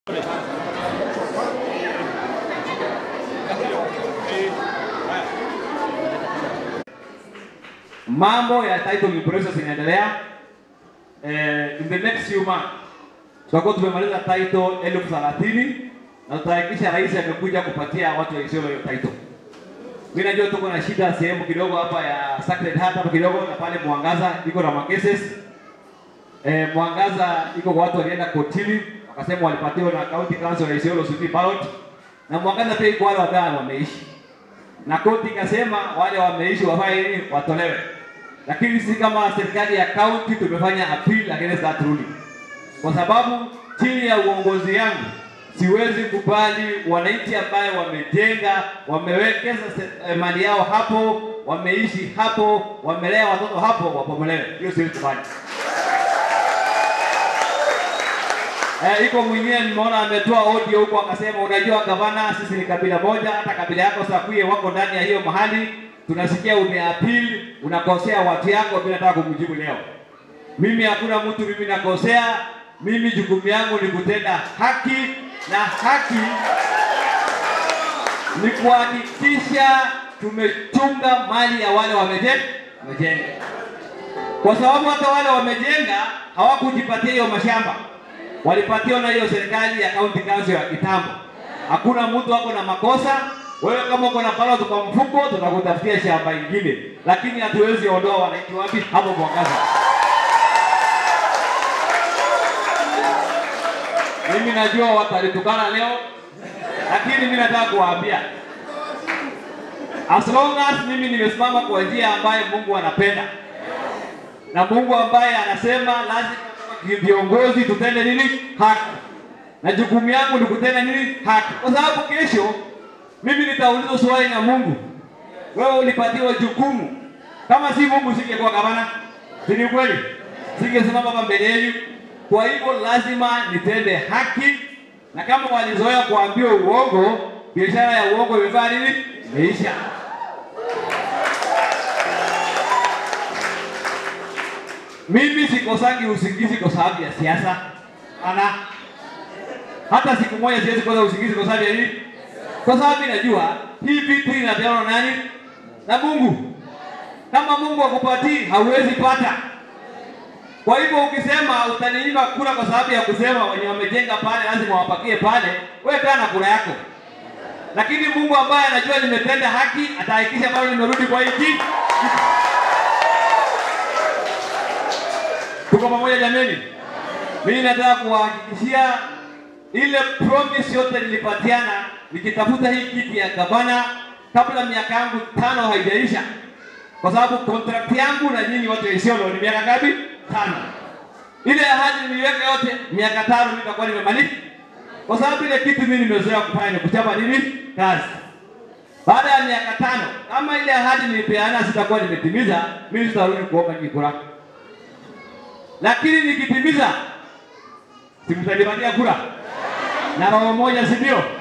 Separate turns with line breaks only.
Mambo ya title process inaendelea. Eh, in the next few months tutakuwa tumemaliza title elfu thelathini na tutahakikisha rais amekuja kupatia watu wa Isiolo hiyo title. Mimi najua tuko na shida sehemu kidogo hapa ya Sacred Heart hapa kidogo na pale Mwangaza iko na makeses. Eh, Mwangaza iko kwa watu walienda kotini wakasema walipatiwa na county council ya Isiolo city ballot na Mwangaza pia iko wale ambao wameishi. Na koti ikasema wale wameishi wafanye nini? Watolewe. Lakini sisi kama serikali ya county tumefanya appeal against that ruling. Kwa sababu chini ya uongozi yangu siwezi kubali wananchi ambaye wamejenga, wamewekeza se- eh, mali yao hapo, wameishi hapo, wamelea watoto hapo, wapomolewe. Hiyo siwezi kubali. Eh, iko mwingine nimeona ametoa audio huko akasema, unajua gavana, sisi ni kabila moja, hata kabila yako Sakuye wako ndani ya hiyo mahali, tunasikia umeapil, unakosea watu yako. Mimi nataka kumjibu leo, mimi hakuna mtu mimi nakosea. Mimi jukumu yangu ni kutenda haki, na haki ni kuhakikisha tumechunga mali ya wale wameje- wamejenga, kwa sababu hata wale wamejenga hawakujipatia hiyo mashamba walipatiwa na hiyo serikali ya county council ya kitambo. Hakuna mtu ako na makosa. Wewe kama uko na ballot kwa mfuko, tutakutafutia shamba ingine, lakini hatuwezi ondoa wananchi wapi hapo Mwangaza. Mimi najua watalitukana leo, lakini mimi nataka kuwaambia as long as mimi nimesimama kwa njia ambayo Mungu anapenda na Mungu ambaye anasema lazima kama viongozi tutende nini? Haki. Na jukumu yangu ni kutenda nini? Haki, kwa sababu kesho mimi nitaulizwa swali na Mungu, wewe ulipatiwa jukumu. Kama si Mungu singekuwa gavana, si ni kweli? Singesimama hapa mbele yenu. Kwa hivyo lazima nitende haki, na kama walizoea kuambiwa uongo, biashara ya uongo imefanya nini? Imeisha. Mimi sikosangi usingizi kwa sababu ya siasa. Ana hata siku moja siwezi kosa usingizi kwa sababu ya nini? Kwa sababu najua hii vitu inapewa na nani? Na Mungu. Kama Mungu akupatii hauwezi pata. Kwa hivyo ukisema utaninyima kura kwa sababu ya kusema wenye wamejenga pale lazima wapakie pale, wewe kaa na kura yako. Lakini Mungu ambaye anajua nimetenda haki atahakikisha bado nimerudi kwa hii kiti. Tuko pamoja jameni? Mimi nataka kuwahakikishia ile promise yote nilipatiana nikitafuta hii kiti ya gavana kabla miaka yangu tano haijaisha, kwa sababu contract yangu na nyinyi watu wa Isiolo ni miaka ngapi? Tano. Ile ahadi niliweka yote miaka tano, mimi nitakuwa nimemaliza, kwa sababu ile kitu mimi nimezoea kufanya ni kuchapa nini kazi. Baada ya miaka tano, kama ile ahadi nilipeana sitakuwa nimetimiza, mimi sitarudi kuomba kura lakini nikitimiza simtanipatia kura na roho moja, si ndio?